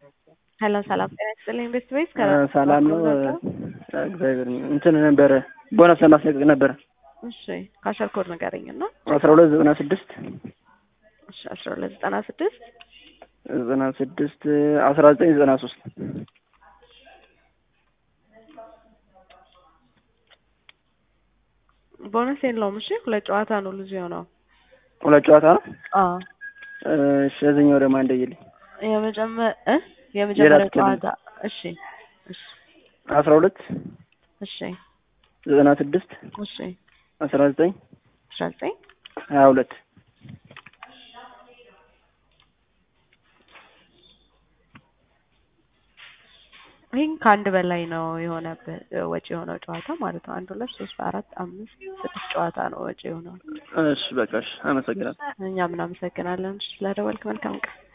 ሄሎ ሰላም ጤና ይስጥልኝ ቤስት ቤስ ሰላም ነው። እግዚአብሔር እንትን ነበረ ቦነስ ለማስለቀቅ ነበረ። እሺ ካሸር ኮድ ንገረኝ እና አስራ ሁለት ዘጠና ስድስት እሺ አስራ ሁለት ዘጠና ስድስት ዘጠና ስድስት አስራ ዘጠኝ ዘጠና ሶስት ቦነስ የለውም። እሺ ሁለት ጨዋታ ነው ልጅ የሆነው። ሁለት ጨዋታ ነው። አዎ እሺ እዚህኛው ደግሞ አንደይልኝ የመጀመ እ የመጀመሪያ የራት ክልል። ጨዋታ እሺ እሺ አስራ ሁለት እሺ ዘጠና ስድስት እሺ አስራ ዘጠኝ አስራ ዘጠኝ ሀያ ሁለት ይህን ከአንድ በላይ ነው የሆነበት ወጪ የሆነው ጨዋታ ማለት ነው። አንድ ሁለት ሶስት አራት አምስት ስድስት ጨዋታ ነው ወጪ የሆነው። እሺ በቃ እሺ አመሰግናለሁ። እኛም እናመሰግናለን ስለደወልክ። መልካም ቀን